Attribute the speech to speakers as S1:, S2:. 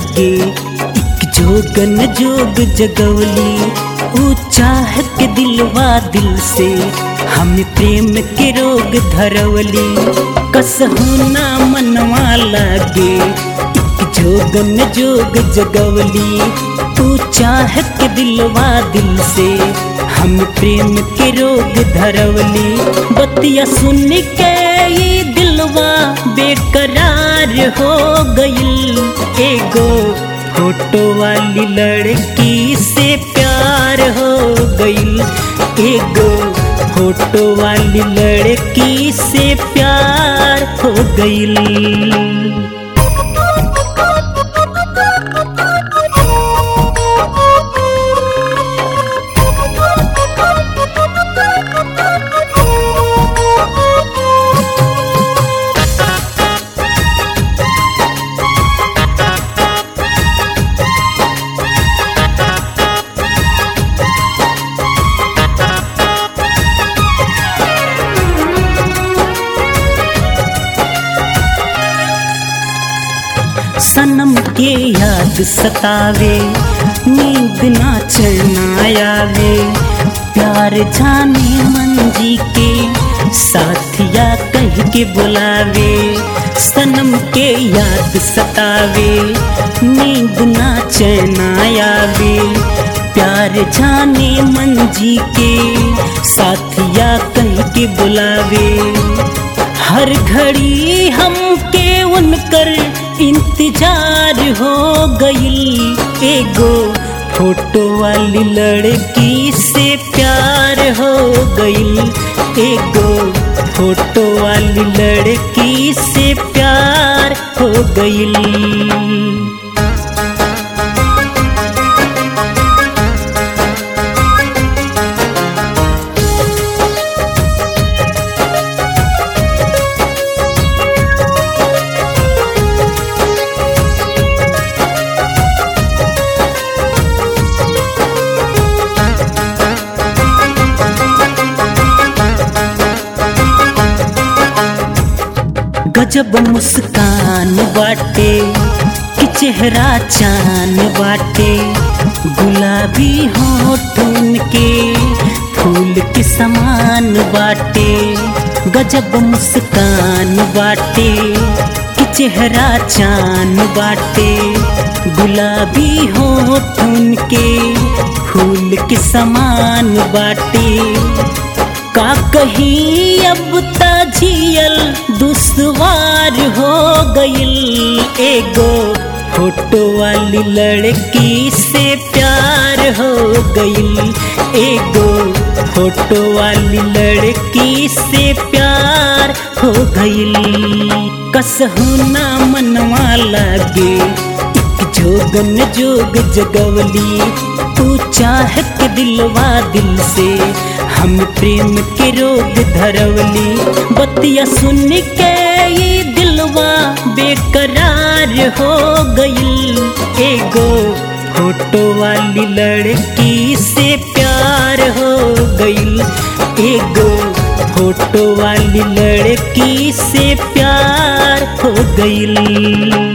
S1: लागे एक जोगन जोग जगवली ऊ चाह के दिलवा दिल से हम प्रेम के रोग धरवली कसहू ना मनवा लागे एक जोगन जोग जगवली तू चाह के दिलवा दिल से हम प्रेम के रोग धरवली बतिया सुन के ये दिलवा बेकरार हो गईल एगो फोटो वाली लड़की से प्यार हो गईल एगो फोटो वाली लड़की से प्यार हो गईल सनम के याद सतावे नींद ना चलना आवे प्यार जाने मंजी के साथिया कह के बुलावे सनम के याद सतावे नींद ना चैना आवे प्यार जाने मंजी के साथिया कह के बुलावे हर घड़ी हमके उनकर इंतजार हो गईल एगो फोटो वाली लड़की से प्यार हो गईल एगो फोटो वाली लड़की से प्यार हो गईल गजब मुस्कान बाटे कि चेहरा चान बाटे गुलाबी होठ के फूल के समान बाटे गजब मुस्कान बाटे कि चेहरा चान बाटे गुलाबी होठ के फूल के समान बाटे का कहीं अब ताजियल दुश्वार हो गईल एगो फोटो वाली लड़की से प्यार हो गईल एगो फोटो वाली लड़की से प्यार हो गईल कसहू ना मनवा लागे एक जोगन जोग जगवली तू चाह के दिलवा दिल से हम प्रेम के रोग धरवली बतिया सुन के ये दिलवा बेकरार हो गईल एगो फोटो वाली लड़की से प्यार हो गईल एगो फोटो वाली लड़की से प्यार हो गईल